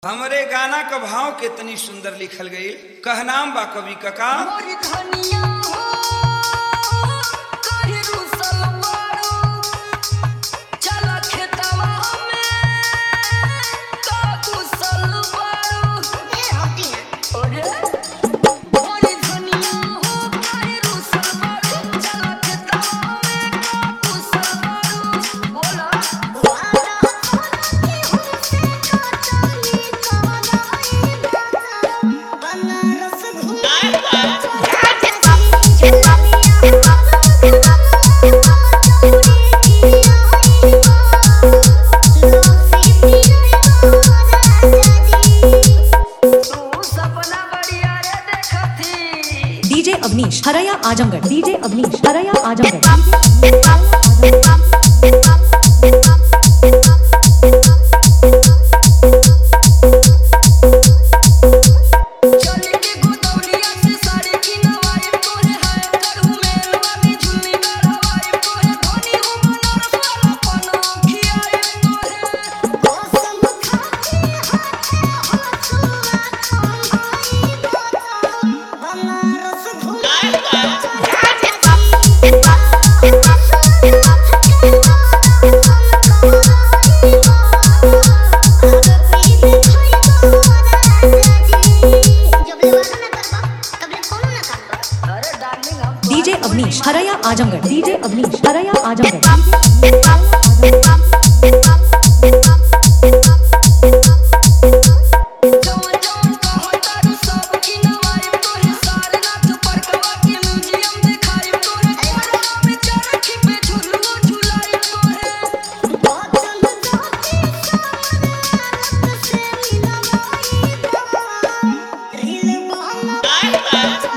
हमरे गाना क भाव कितनी सुंदर लिखल गई कहनाम बा कवि कका मोरी धनिया हो काहे रुसल बाड़ू चल खेतवा में का कुशल बाड़ू ए हटी ना ओरे मोरी धनिया हो काहे रुसल बाड़ू चल खेतवा में का कुशल बाड़ू बोला वादा के हमसे का चली कवनाई बनारस घूम तू सपना बढ़िया रे देखती डीजे अवनीश हरया आजमगढ़ डीजे अवनीश हरया आजमगढ़ चली के गोदौलिया से साड़ी की नवाई तोरे हाय करू मेलवा में झुल्ली गड़वाई तोरे धनी हो बनारस वाला पनो खियाई तोरे कसम खाती हाथे हसुआ छंगाई बनारस घूम अरे डार्लिंग हम डीजे अवनीश हरया आजमगढ़ डीजे अवनीश हरया आजमगढ़ जवन जवन कहन तारू सब की नवाई तोरे सारनाथ परकवा के म्यूजियम देखाई तोरे कोरवा में चरखी पे झुलुओ झुलाई तोरे बचन जाती सामने से मिलवाई बा रील बहना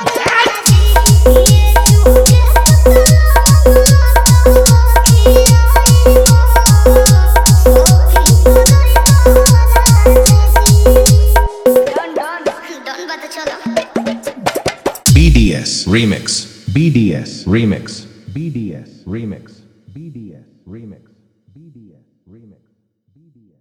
डन डन डन बता चलो BDS Remix. BDS Remix. BDS Remix. BDS Remix. BDS Remix. BDS